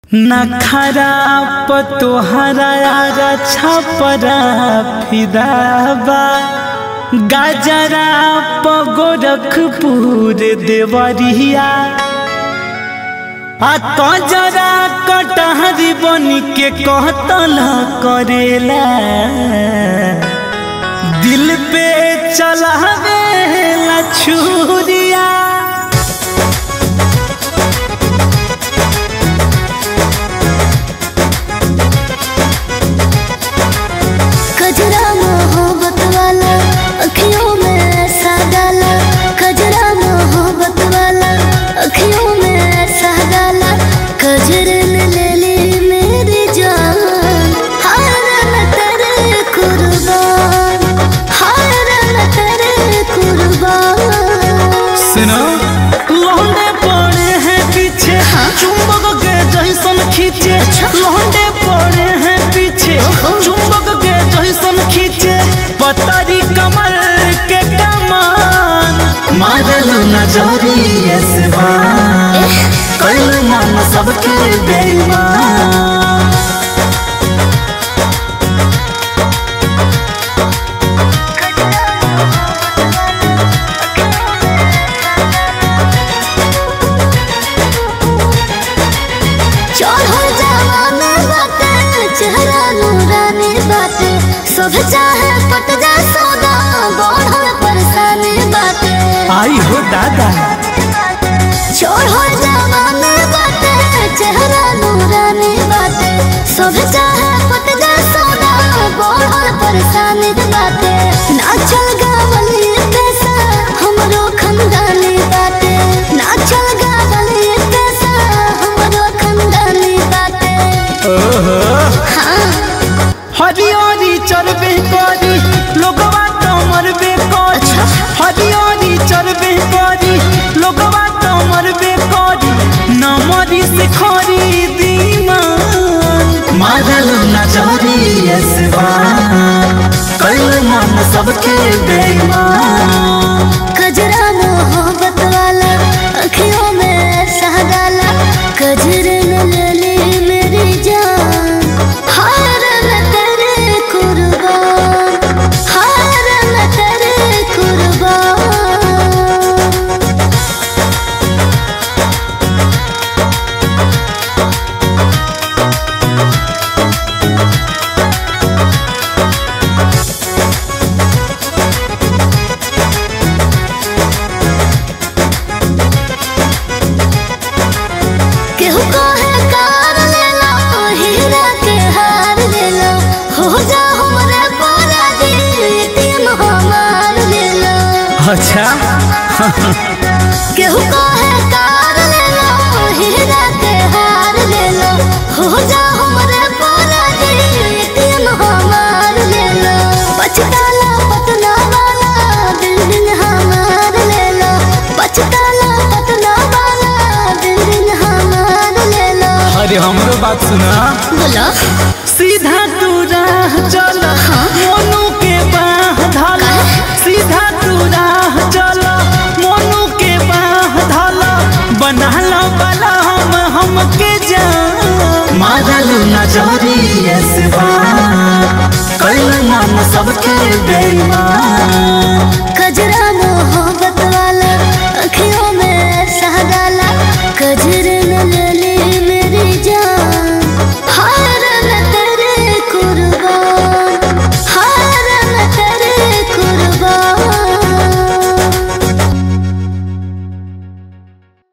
नखरा पतोहरा आरा छपरा फिदाबा गाजरा पगोरखपुर देवरिया आ तजरा कटहरी बन के कहतल करेला दिल पे चलावेला छुरिया कजरा मोहब्बत वाला अखियों में ऐसा डाला कजरा मोहब्बत वाला अखियों में ऐसा डाला कजरे ने ले ली मेरी जान हार न तेरे कुर्बान हार न तेरे कुर्बान सुनो लौंडे पड़े हैं पीछे चुंबक के जैसन खींचे लौंडे पड़े हैं पीछे चुंबक के जैसन खींचे पतरी कमर के कमान मारलो नजरिए से बान कल मन सबके बेईमान चढ़ो जवान बाटे चेहरा नूरानी बाटे सब चाहे पट जा सौदा बढ़ल परेशानी बाटे आई हो दादा चढ़ो जवान बाटे चेहरा नूरानी बाटे सब चाहे पट जा सौदा बढ़ल परेशानी बाटे नाचल गावल ये पैसा हमरो खंडानी बाटे नाचल गावल ये पैसा हमरो खंडानी बाटे हाँ हरियारी चरबे करी लोगवा तो मरबे करी हरियारी चरबे करी लोगवा तो मरबे करी न मरी से खरी दीमान मारल नजरी कल मन सबके बेईमान कजरा मोहब्बत वाला अखियों में ऐसा डाला कजरे न ले ली मेरी जान हार न तेरे कुर्बान हार न तेरे कुर्बान केहू कहे कार ले लो हीरा के हार ले लो हो जा हमरे पारा दी एटीएम हमार ले लो अच्छा केहू कहे कार ले लो हीरा के हार ले लो हो जा हमरे पारा दी एटीएम हमार ले लो बचताला पटना वाला बिल्डिंग हमार ले लो बचताला पटना वाला बिल्डिंग हमार ले लो अरे हमरो बात सुना बोलो सीधा तू राह चल मोनू के बाह धल सीधा तू राह चल मोनू के बाह धल बनल वाला हम हमके जान मारल नजरिए से कल मन सबके बेईमान